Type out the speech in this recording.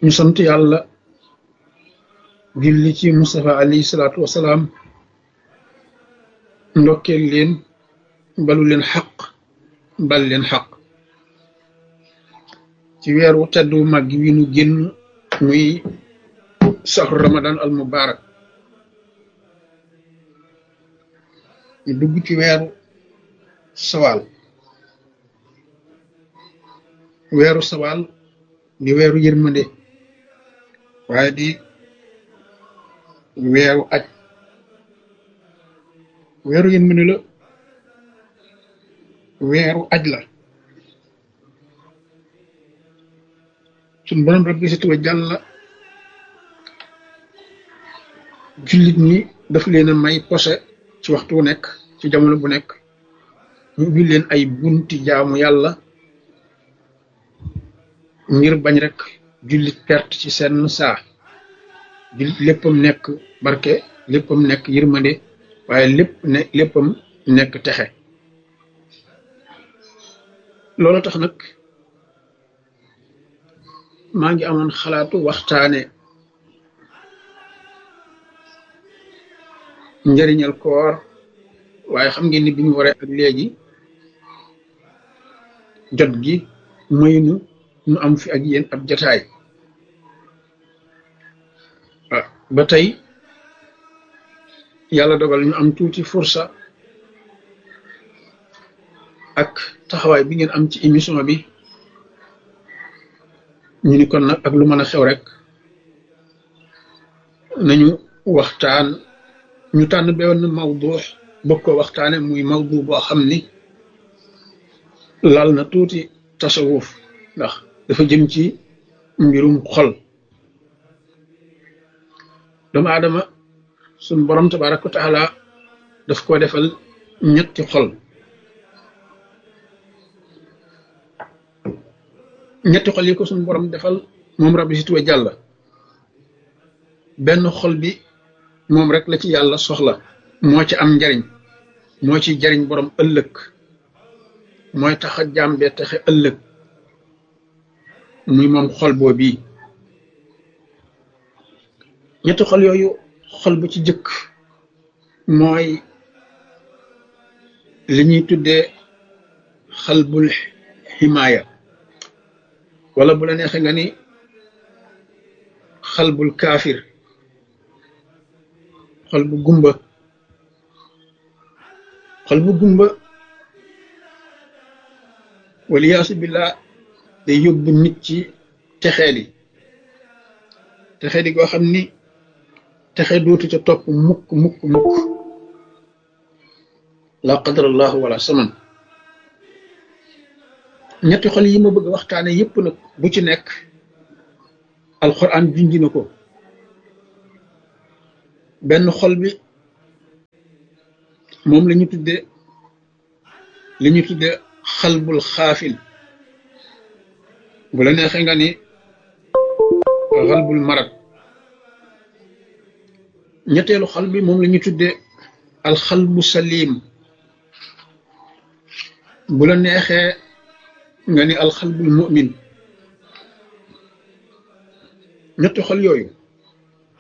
ñu sant yàlla julli ci Mustafa alayhi salaatu wasalaam ndokkeel leen balu leen xaq bal leen xaq ci weeru teddu màgg wi nu génn muy saxru ramadan al mubarak ñu dugg ci weeru sawaal weeru sawaal di weeru yërmande waaye di weeru aj weeru yërmande la weeru aj la suñ borom rabbi si tuwa jàlla jullit ñi daf leen a may posé ci waxtu wu nekk ci jamono bu nekk ñu ubbi leen ay bunti jaamu yàlla ngir bañ rek jullit perte ci seen saa jullit léppam nekk barke léppam nekk yërmande waaye lépp ne léppam nekk texe loolu tax nag maa ngi amoon xalaatu waxtaane njëriñal koor waaye xam ngeen ni bi ñu waree ak léegi jot gi maynu nu am fi ak yéen ab jataay ba tey yàlla dogal ñu am tuuti fursa ak taxawaay bi ngeen am ci émission bi ñu ni kon nag ak lu mën a xew rek nañu waxtaan ñu tànn benn mawdu bëgg ko waxtaane muy mawdu boo xam ni lal na tuuti tasawuf ndax dafa jëm ci mbirum xol doomu aadama suñ borom tabaraka wa taala daf ko defal ñetti xol ñetti xol yi ko suñ borom defal moom rabbi si tuwe jàll benn xol bi moom rek la ci yàlla soxla moo ci am njariñ moo ci jariñ borom ëllëg mooy tax a jàmbee taxe ëllëg muy moom xol boo bii ñetti xol yooyu xol bu ci jëkk mooy li ñuy tuddee xalbul ximaaya wala bu la neexee nga ni xalbul kaafir xol bu gumba xol bu gumba waliyaasu billah day yóbbu nit ci texeeli texeeli goo xam ni texe dootu ca topp mukk mukk mukk la qadarallahu wala saman ñetti xol yi ma bëgg waxtaane yépp nag bu ci nekk alquran junji na ko benn xol bi moom la ñu tudde li ñu tudde xalbul xaafil bu la neexee nga ni xalbul marad ñetteelu xal bi moom la ñu tudde alxalbu salim bu la neexee nga ni alxalbul mu'min ñetti xol yooyu